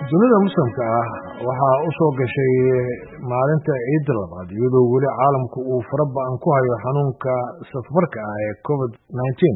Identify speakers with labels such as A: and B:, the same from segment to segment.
A: dunida muslimka ah waxaa u soo gashay maalinta ciidda labaad iyadoo weli caalamku uu fara ba-an ku hayo xanuunka safmarka ah ee covid nineteen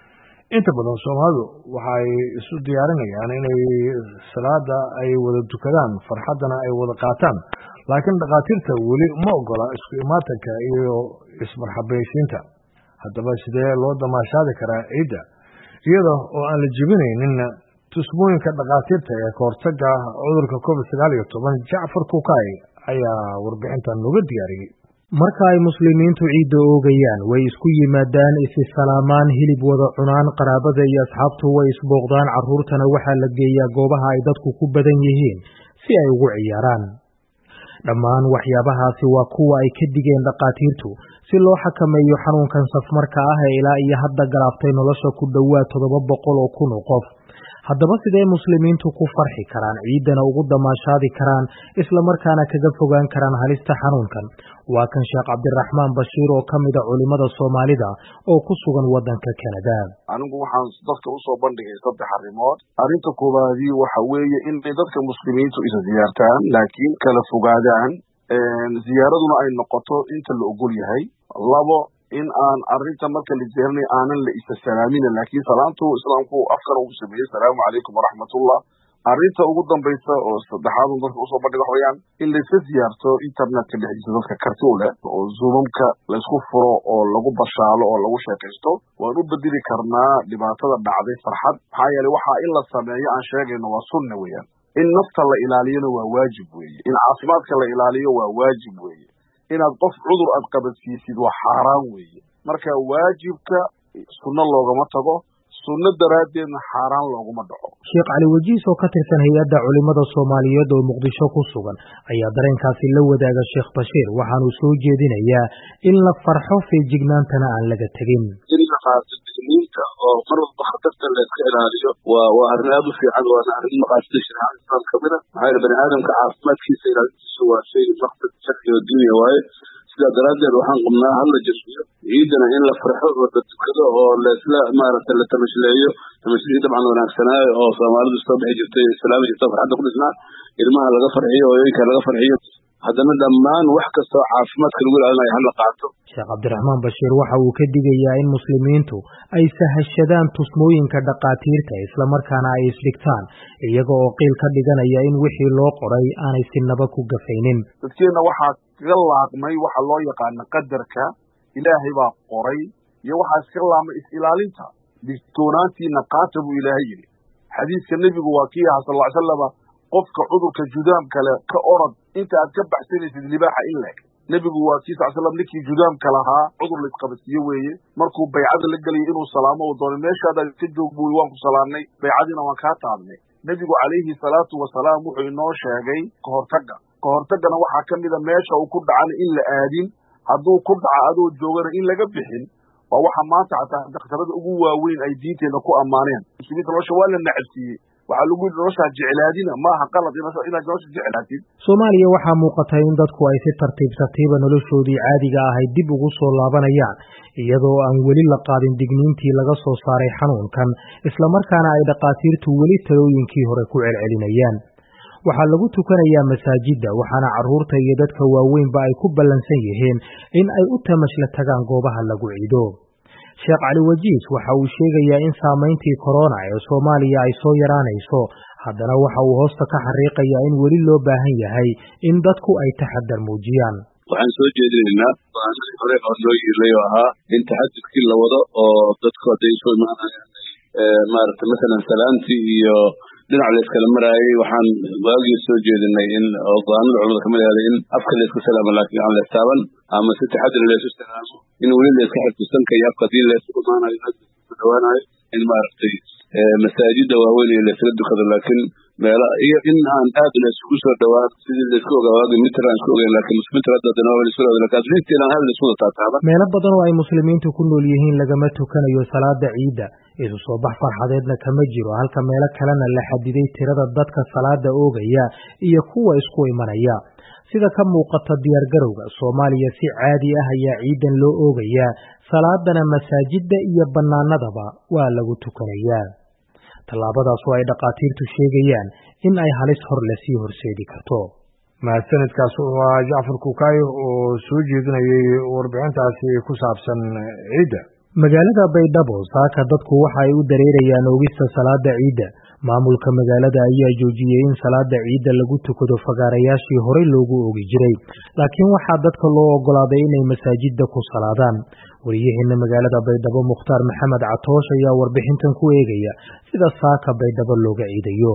A: inta badan soomaalidu waxaay isu diyaarinayaan inay salaada ay wada tukadaan farxaddana ay wada qaataan laakiin dhakhaatiirta weli ma ogola isku imaatanka iyo ismarxabaysiinta haddaba sidee loo damaashaadi karaa ciidda iyada oo aan la jebinaynin tusmooyinka dhakhaatiirta ee kahortaga cudurka covid sagaal iyo toban jacfar kukaay ayaa warbixintan nooga diyaariyey
B: marka ay muslimiintu ciidda oogayaan way isku yimaadaan isisalaamaan hilib wada cunaan qaraabada iyo asxaabtu way isbooqdaan carruurtana waxaa la geeyaa goobaha ay dadku ku badan yihiin si ay ugu ciyaaraan dhammaan waxyaabahaasi waa kuwa ay ka digeen dhakhaatiirtu si loo xakameeyo xanuunkan safmarka ah ee ilaa iyo hadda galaaftay nolosha ku dhowaad toddoba boqol oo kun oo qof haddaba sidee muslimiintu ku farxi karaan ciiddana ugu damaashaadi karaan islamarkaana kaga fogaan karaan halista xanuunkan waa kan sheekh cabdiraxmaan bashiir oo ka mida culimmada soomaalida oo ku sugan waddanka kanada
C: anigu waxaan dadka usoo bandhigay saddex arrimood arrinta koowaadii waxa weeye inay dadka muslimiintu isa ziyaartaan laakiin kala fogaadaan ziyaaraduna ay noqoto inta la ogol yahay labo in aan arrinta marka la jeernay aanan la isa salaamina laakiin salaamtu islaamku afkana ugu sameeyey asalaamu calaykum waraxmatullah arrinta ugu dambaysa oo saddexaad dadka usoo bandhiga waxa weyaan in layska siyaarto internetka dhexdiisa dadka karti u leh oo zoomamka laysku furo oo lagu bashaalo oo lagu sheekaysto waan u bedeli karnaa dhibaatada dhacday farxad maxaa yeeley waxaa in la sameeyo aan sheegayno waa sunna weeyaan in nafta la ilaaliyona waa waajib weeye in caafimaadka la ilaaliyo waa waajib weeye inaad qof cudur aad qabadsiisid waa xaaraan weeye marka waajibka sunno loogama tago sunno daraaddeedna xaaraan looguma dhaco
B: sheekh cali wajiis oo ka tirsan hay-adda culimmada soomaaliyeed oo muqdisho ku sugan ayaa dareenkaasi la wadaaga sheekh bashiir waxaanuu soo jeedinayaa in la farxo feejignaantana aan laga tegin
D: in la qaato digniinta oo mar walba khatarta layska ilaaliyo waa waa arrin aada u fiican waana arrin maqaasida shareecada islaam ka mid a maxaa yeele bani aadamka caafimaadkiisa ilaalintiisu waa shay maqsad sharci oo dunya waaye sidaa daraaddeed waxaan qabnaa hala jasmiyo ciidana in la farxo oo la tukado oo laisla maaragtay la tamashleeyo tamashlihi dabcan wanaagsanaayo oo soomaalidu soo bixi jirtay islaami jirta farxadda ku dhisnaa ilmaha laga farxiyo hooyooyinka laga farxiyo haddana dhammaan wax kastoo caafimaadka lagu ilaalinayo hala qaato
B: sheekh cabdiraxmaan bashiir waxa uu ka digayaa in muslimiintu ay sahashadaan tusmooyinka dhakhaatiirta islamarkaana ay isdhigtaan iyaga oo qiil ka dhiganaya in wixii loo qoray aanay sinaba ku gafaynin
C: dadkeenna waxaa kaga laaqmay waxa loo yaqaana qadarka ilaahay baa qoray iyo waxaa iska laamay is-ilaalinta digtoonaantiina qaata buu ilaahay yidhi xadiiska nebigu waa kii aha sal ly slama qofka cudurka judaam kale ka orod inta aad ka baxsanaysid libaaxa in leeg nebigu waa kii sal slam ninkii judaamka lahaa cudur la isqabadsiiye weeye markuu baycada la gelayay inuu salaamo uu doonay meeshaadaad iska joog buui waan ku salaamnay baycadiina waan kaa taabnay nebigu calayhi salaatu wasalaam wuxuu inoo sheegay kahortagga kahortaggana waxaa ka mida meesha uu ku dhacana in la aadin hadduu ku dhaca adoo joogana in laga bixin waa waxa maanta xataa dakhtarada ugu waaweyn ay diinteenna ku ammaaneen muslimiinta nolosha waa la nacabsiiyey waxaa lagu yidhi noloshaa jeclaadina maaha qalad inaad nolosha jeclaatid
B: soomaaliya waxaa muuqatay in dadku ay si tartiib tartiiba noloshoodii caadiga ahay dib ugu soo laabanayaan iyadoo aan weli la qaadin digniintii laga soo saaray xanuunkan islamarkaana ay dhakhaatiirtu weli talooyinkii hore ku celcelinayaan waxaa lagu tukanayaa masaajidda waxaana carruurta iyo dadka waaweynba ay ku ballansan yihiin in ay u tamashla tagaan goobaha lagu ciido sheekh cali wajiis waxa uu sheegayaa in saamayntii korona ee soomaaliya ay soo yaraanayso haddana waxa uu hoosta ka xariiqayaa in weli loo baahan yahay in dadku ay taxadar muujiyaan
D: waxaan soo jeedinaynaa baanadii hore oo noo yiilay oo ahaa in taxadudkii la wado oo dadku hadday soo imaanayaan maaragtay masalan salaantii iyo dhinac layskala maraayay waxaan waagii soo jeedinay in go-aanada culamada kamid ahday in afka layska salaamo laakiin aan leestaaban ama si taxadir laysu salaamo in weli layska xifdisanka iyo afka hadii laysu imaanayo ku dhawaanayo in maaragtay masaajida waaweyn iyo laysla dukado laakiin meela iyo in aan aad layskugu soo dhawaan sidii laysku ogaa waagi mitir aan isku ogeyn laakiin mitir hadda dana waa laysku ogaa laakiin asliintii aan aad laysku taataaba
B: meelo badan oo ay muslimiintu ku nool yihiin lagama tukanayo salaada ciidda isu soo bax farxadeedna kama jiro halka meelo kalena la xadiday tirada dadka salaada oogaya iyo kuwa isku imanaya sida ka muuqata diyaargarowga soomaaliya si caadi ah ayaa ciidan loo oogayaa salaadana masaajidda iyo bannaanadaba waa lagu tukanayaa tallaabadaas oo ay dhakhaatiirtu sheegayaan in ay halis hor le sii horseedi karto
A: mahadsanidkaas waa jacfar kukaayo oo soo jeedinayay warbixintaasi ku saabsan ciidda
B: magaalada baydhabo saaka dadku waxa ay u dareerayaan oogista salaada ciidda maamulka magaalada ayaa joojiyey in salaada ciidda lagu tukado fagaarayaashii horey loogu oogi jiray laakiin waxaa dadka loo ogolaaday inay masaajidda ku salaadaan wariyaheena magaalada baydhabo mukhtaar maxamed catoosh ayaa warbixintan ku eegaya sida saaka baydhabo looga ciidayo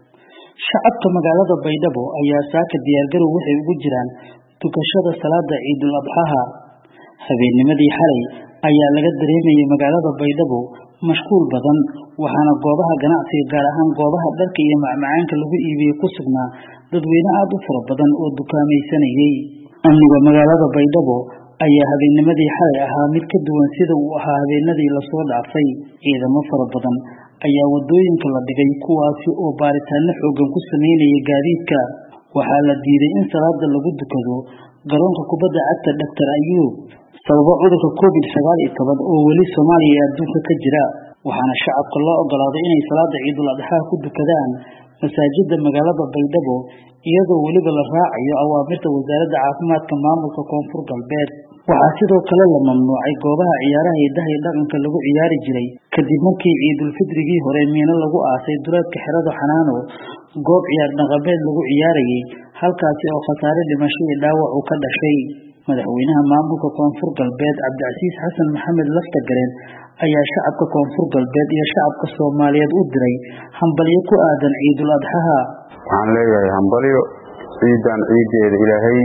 E: shacabka magaalada baydhabo ayaa saaka diyaargarow waxay ugu jiraan tukashada salaada ciidul adxaha habeennimadii xalay ayaa laga dareemayay magaalada baydhabo mashquul badan waxaana goobaha ganacsiga gaar ahaan goobaha dharka iyo macmacaanka lagu iibiyey ku sugnaa dadweyne aada u fara badan oo dukaamaysanayay amniga magaalada baydhabo ayaa habeennimadii xalay ahaa mid ka duwan sida uu ahaa habeenadii lasoo dhaafay ciidamo fara badan ayaa wadooyinka la dhigay kuwaasi oo baaritaano xoogan ku sameynaya gaadiidka waxaa la diiday in salaada lagu dukado garoonka kubadda cagta doctor ayuub sababo cudurka covid sagaal iyo toban oo weli soomaaliya ee adduunka ka jira waxaana shacabka loo ogolaaday inay salaada ciidul adxaa ku dukadaan masaajida magaalada baydhabo iyadoo weliba la raacayo awaamirta wasaaradda caafimaadka maamulka koonfur galbeed waxaa sidoo kale la mamnuucay goobaha ciyaaraha hidaha iyo dhaqanka lagu ciyaari jiray kadib markii ciidulfidrigii hore miino lagu aasay duleedka xerada xanaano goob ciyaar dhaqameed lagu ciyaarayay halkaasi oo khasaare dhimasho iyo dhaawac uu ka dhashay madaxweynaha maamulka koonfur galbeed cabdicasiis xasan maxamed laftagareen ayaa shacabka koonfur galbeed iyo shacabka soomaaliyeed u diray hambalyo ku aadan ciidul adxaha
F: waxaan leeyahay hambalyo ciidan ciideeda ilaahay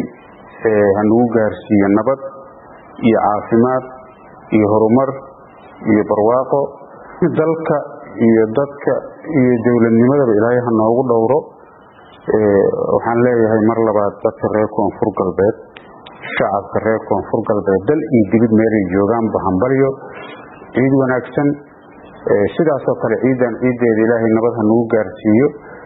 F: hanugu gaarsiiyo nabad iyo caafimaad iyo horumar iyo barwaaqo dalka iyo dadka iyo dowladnimadaba ilaahay ha noogu dhowro waxaan leeyahay mar labaad dadka reer koonfur galbeed shacabka reer koonfur galbeed dal iyo dibid meelay joogaanba hambalyo ciid wanaagsan sidaasoo kale ciidan ciiddeeda ilaahay nabad ha nagu gaarsiiyo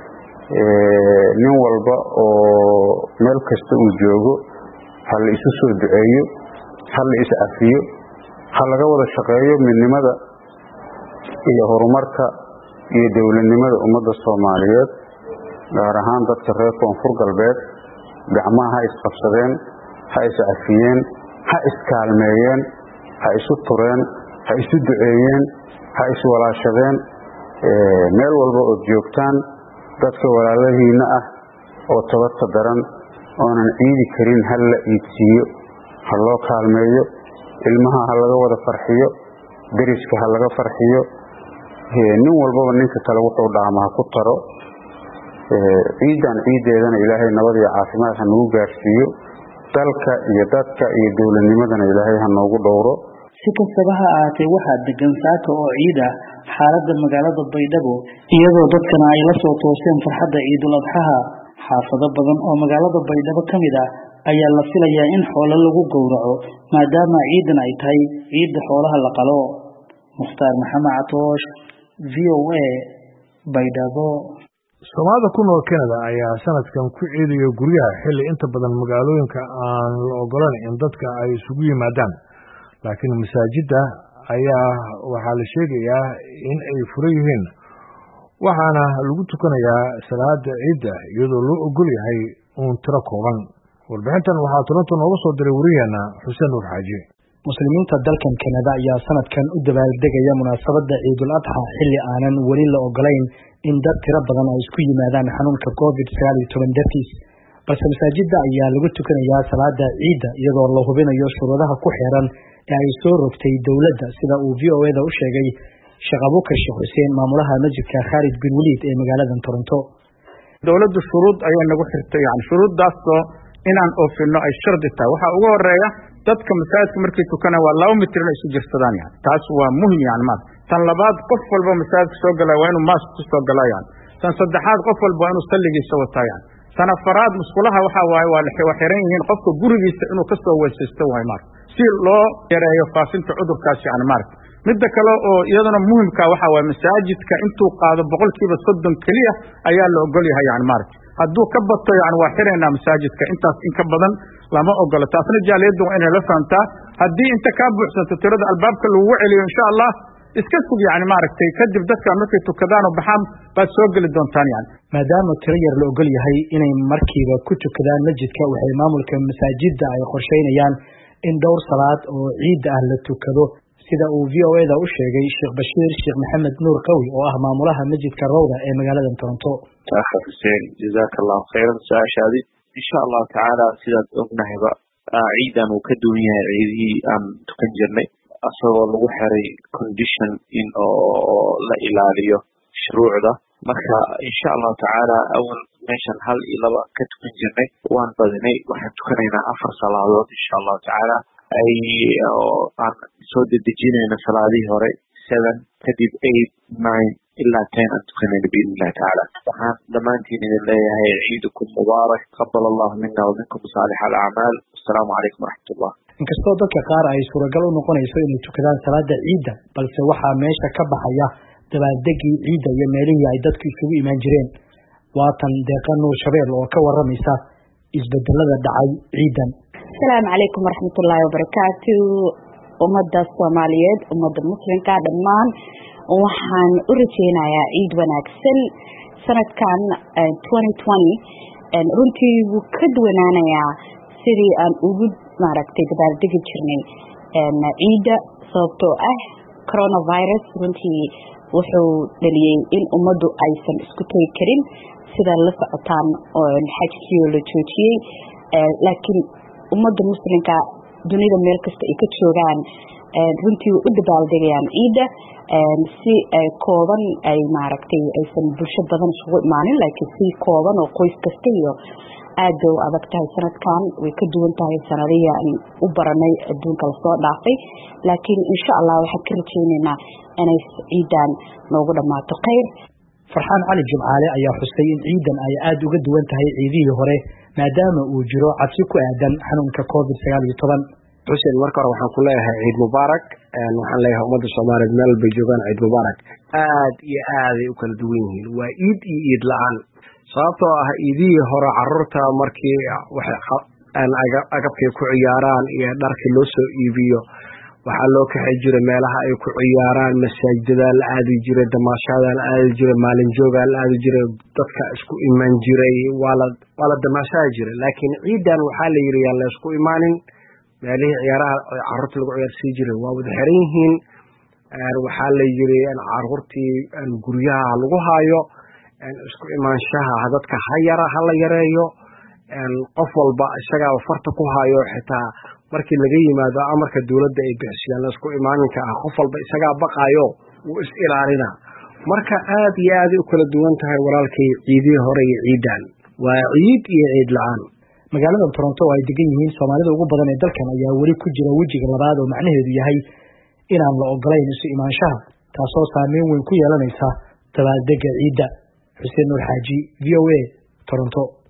F: nin walba oo meel kasta uu joogo ha la isu soo duceeyo ha la is cafiyo ha laga wada shaqeeyo midnimada iyo horumarka iyo dowladnimada ummadda soomaaliyeed gaar ahaan dadka reer koonfur galbeed gacmaha ha isqabsadeen ha iscafiyeen ha iskaalmeeyeen ha isu tureen ha isu duceeyeen ha iswalaashadeen meel walba ood joogtaan dadka walaalahiina ah oo tabadka daran oonan ciidi karin ha la iidsiiyo ha loo kaalmeeyo ilmaha ha laga wada farxiyo deriska ha laga farxiyo nin walbaba ninka kale wuxuu dhaama ha ku taro ciidan ciiddeedana ilaahay nabad iyo caafimaad ha nagu gaarsiiyo dalka iyo dadka iyo dowladnimadana ilaahay ha noogu dhowro
E: si kastaba ha ahaatee waxaa degan saaka oo ciid ah xaaladda magaalada baydhabo iyadoo dadkana ay la soo tooseen farxadda ciidul adxaha xaafado badan oo magaalada baydhabo ka mid ah ayaa la filayaa in xoolo lagu gowraco maadaama ciidan ay tahay ciidda xoolaha la qalo mukhtaar maxamed catoosh v o a baydhabo
A: soomaalida ku nool canada ayaa sanadkan ku ciidayo guryaha xilli inta badan magaalooyinka aan la ogolan in dadka ay isugu yimaadaan laakiin masaajidda ayaa waxaa la sheegayaa in ay furan yihiin waxaana lagu tukanayaa salaada ciidda iyadoo loo ogol yahay uun tiro kooban warbixintan waxaa toronto nooga soo diray wariyaheena xuseen nuur xaaji
G: muslimiinta dalkan kanada ayaa sanadkan u dabaaldegaya munaasabadda ciidul adxa xilli aanan weli la ogolayn in dad tiro badan ay isku yimaadaan xanuunka covid sagaal iyo toban dartiis balse masaajidda ayaa lagu tukanayaa salaada ciidda iyadoo la hubinayo shuruudaha ku xeeran ee ay soo rogtay dowladda sida uu v o eda u sheegay sheekh abukar sheekh xuseen maamulaha masjidka khaalid bin waliid ee magaaladan toronto
H: dowladdu shuruud ayay nagu xirtay yani shuruuddaasoo inaan oofino ay shardi tahay waxaa ugu horeeya dadka masaajidka markay tukana waa laba mitir inay isu jirsadaan yani taas waa muhim yani maas tan labaad qof walba masaajidka soo galaa waa inuu maask ku soo galaa yani tan saddexaad qof walba waa inuu salligiisa wataa yani tan afaraad musqulaha waxaa waaye waa waa xiran yihiin qofka gurigiisa inuu ka soo weysaysto waay maarata si loo yareeyo faafinta cudurkaas yani maarata midda kale oo iyaduna muhimka waxaa waaye masaajidka intuu qaado boqolkiiba soddon keliya ayaa la ogol yahay yani maarata hadduu ka bato yani waa xiraynaa masaajidka intaas in ka badan lama ogolo taasna jaaliyadda waa inay la fahamtaa haddii inta kaa buuxsanto tirada albaabka lagugu celiyo insha allah iska sug yani maaragtay kadib dadkan markay tukadaan oo baxaan baad soo geli doontaan yani
G: maadaama tiro yar la ogol yahay inay markiiba ku tukadaan masjidka waxay maamulka masaajidda ay qorsheynayaan in dhowr salaad oo ciidda ah la tukado sida uu v o eda u sheegay sheekh bashiir sheekh maxamed nuur qawi oo ah maamulaha masjidka rawda ee magaalada toronto
I: akhi xuseen jazaaka allahu khayran su-aashaadi insha allahu tacaala sidaad ognahayba ciidan uu ka duwan yahay ciidihii aan tukan jirnay asagoo lagu xiray condition in oo la ilaaliyo shuruucda marka insha allahu tacaala awal meeshan hal iyo laba ka tukan jirnay waan badinay waxaan tukanaynaa afar salaadood insha allahu tacaala ay aan soo dedejinayna salaadihii hore seven kadib eight nine ilaa ten aan tukanayna biidn illahi tacaala waxaan dhammaantiin idin leeyahay ciidukum mubaarak qabal allahu mina waminkum saalix alacmaal assalaamu calaykum waraxmatullah
G: inkastoo dadka qaar ay suuragal u noqonayso inay tukadaan salaada ciidda balse waxaa meesha ka baxaya dabaaldegii ciidda iyo meelihii ay dadku isugu imaan jireen waatan deeqa nuur shabeel oo ka waramaysa isbedelada dhacay ciidan
J: asalaamu calaykum waraxmatullaahi wabarakaatu ummadda soomaaliyeed ummadda muslimka dhammaan waxaan u rajeynayaa ciid wanaagsan sanadkan runtii wuu ka duwanaanayaa sidii aan ugu maaragtay dabaaldegi jirnay ciidda sababtoo ah coronavirus runtii wuxuu dhaliyey in ummaddu aysan isku tegi karin sida la socotaan xajkii oo la joojiyey laakiin ummadda muslimka dunida meel kasta ay ka joogaan runtii way u dabaaldegayaan ciidda si kooban ay maaragtay aysan bulsho badan isugu imaanin laakiin si kooban oo qoys kasta iyo aad bay u adag tahay sanadkan way ka duwan tahay sanadihii aan u baranay adduunka lasoo dhaafay laakiin insha allah waxaan ka rajeyneynaa inay ciidan noogu dhammaato khayr
G: farxaan cali jimcaale ayaa xusay in ciidan ay aada uga duwan tahay ciidihii hore maadaama uu jiro cabsi ku aadan xanuunka covid sagaal iyo toban
K: xuseen marka hore waxaan ku leeyahay ciid mubaarak waxaan leeyahay ummadda soomaaliyeed meel bay joogaan ciid mubaarak aad iyo aaday u kala duwan yihiin waa iid iyo iid la-aan sababtoo ah iidihii hore caruurta markii agabkay ku ciyaaraan iyo dharkii loo soo iibiyo waxaa loo kaxay jiray meelaha ay ku ciyaaraan masaajida la aadi jiray damaashaada la aadi jiray maalin joogaa la aadi jiray dadka isku iman jiray waa la waa la damaashaadi jiray laakiin ciidan waxaa la yidhi yaan la isku imaanin meelihii ciyaaraha caruurta lagu ciyaarsii jiray waa wada xiran yihiin waxaa la yidhi caruurtii guryaha lagu haayo isku imaanshaha dadka ha yara ha la yareeyo qof walba isagaaba farta ku hayo xitaa markii laga yimaado amarka dowladda ay bixisiyaan laisku imaaninka ah qof walba isagaa baqaayo wuu is ilaalina marka aad iyo aaday u kala duwan tahay walaalkay ciidihii hore iyo ciidan waa ciid iyo ciid la-aan
G: magaalada toronto oo ay degan yihiin soomaalida ugu badan ee dalkan ayaa weli ku jira wejiga labaad oo macnaheedu yahay inaan la ogolayn isu imaanshaha taasoo saameyn weyn ku yeelanaysa dabaaldega ciidda xuseen nuur xaaji v o a toronto